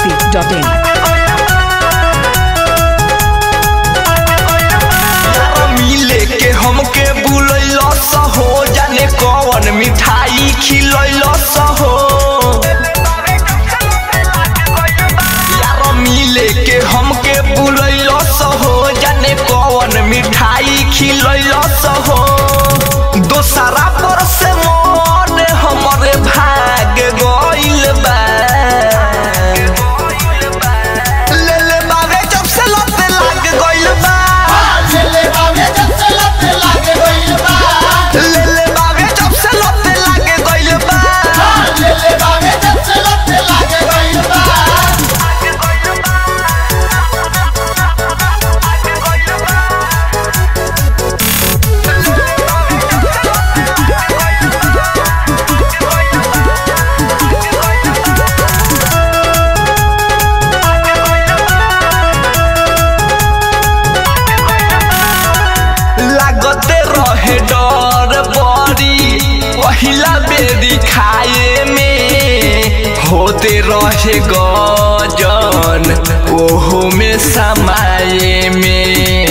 masti.in. मिले के हमके बुलैलस हो जाने कौन मिठाई खिलैलस हो यार मिले के हमके बुलैलस हो जाने कौन मिठाई खिलैलस हो दोसरा पर से मन हमरे भाग गइल बा ले ले बावे जब से लत लाग गइल बा ले ले बावे जब से लत लागे गइल बा लागते रहे डर बड़ी पहिला बेरी खाए में होते रहे गजन ओहो में समाये में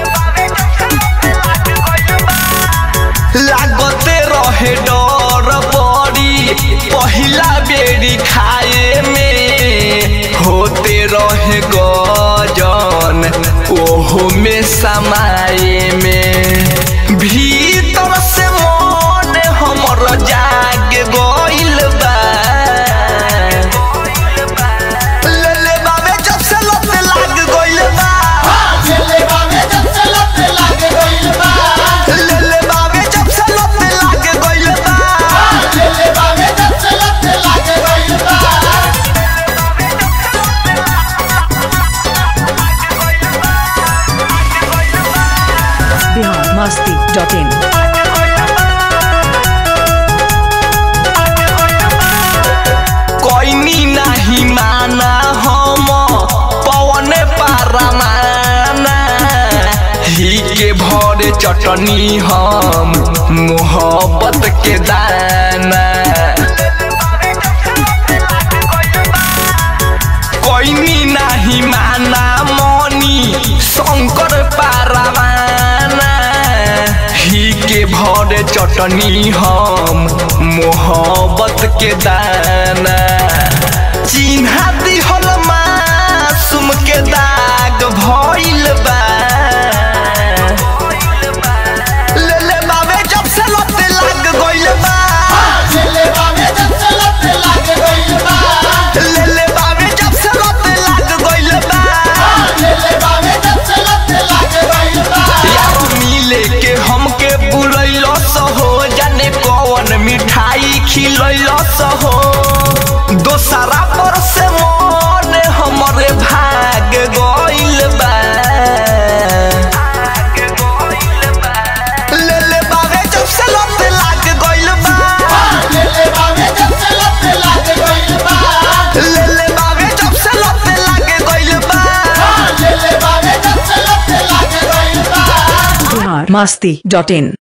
लागते रहे डर बड़ी पहिला बेरी खाए में होते रहे गजन ओहो में समाये में भीतर से मन हमर जाग गइल बा ले ले बाबे जब से लत लाग गइल बा ले ले बाबे जब से लत लाग गइल बा Bihar masti.in. कोइनी नाही माना हम पवन पारमाना ही के भरे चटनी हम मोहब्बत के दाना कोइनी नाही माना मनी शंकर पारमाना ही के भरे चटनी हम मोहब्बत के दाना चिन्हा दिहल मासूम के दाग भइल बा ले ले बाबे जब से लत लाग गइल बा ले ले बाबे जब से लत लाग गइल बा यार मिले के हमके बुलैलस हो जाने कौन मिठाई खिलैलस हो दोसरा पर से मन हमरे भाग गइल बा ले ले बाबे जब से लत लाग गइल बा ले ले बाबे जब से लत लाग गइल बा Bihar masti.in.